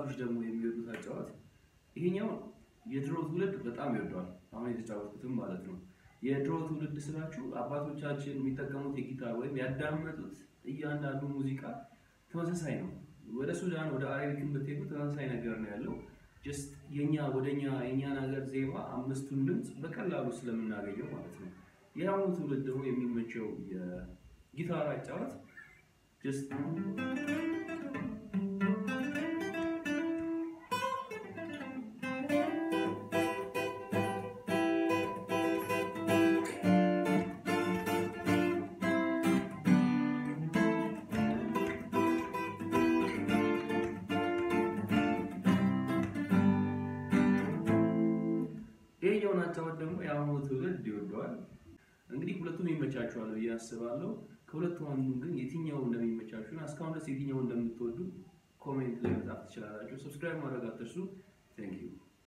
ወጣቶች ደግሞ የሚወዱት አጫዋት ይሄኛው የድሮ ትውልድ በጣም ይወደዋል። አሁን የተጫወትኩትም ማለት ነው። የድሮ ትውልድ ስላችሁ አባቶቻችን የሚጠቀሙት የጊታር ወይም ያዳመጡት እያንዳንዱ ሙዚቃ ተመሳሳይ ነው። ወደ ሱዳን ወደ አረቢክን ብትሄዱ ተመሳሳይ ነገር ነው ያለው። ጀስት የኛ ወደኛ የኛን ሀገር ዜማ አምስቱን ድምፅ በቀላሉ ስለምናገኘው ማለት ነው። የአሁኑ ትውልድ ደግሞ የሚመቸው የጊታር አጫወት ጀስት ይሄኛውን አጫወት ደግሞ የአሁኑ ትውልድ ይወደዋል። እንግዲህ ሁለቱም ይመቻችኋል ብዬ አስባለሁ። ከሁለቱ አንዱ ግን የትኛው እንደሚመቻችሁና እስካሁን ድረስ የትኛው እንደምትወዱ ኮሜንት ላይ መጻፍ ትችላላችሁ። ሰብስክራይብ ማድረግ አትርሱ። ቴንክ ዩ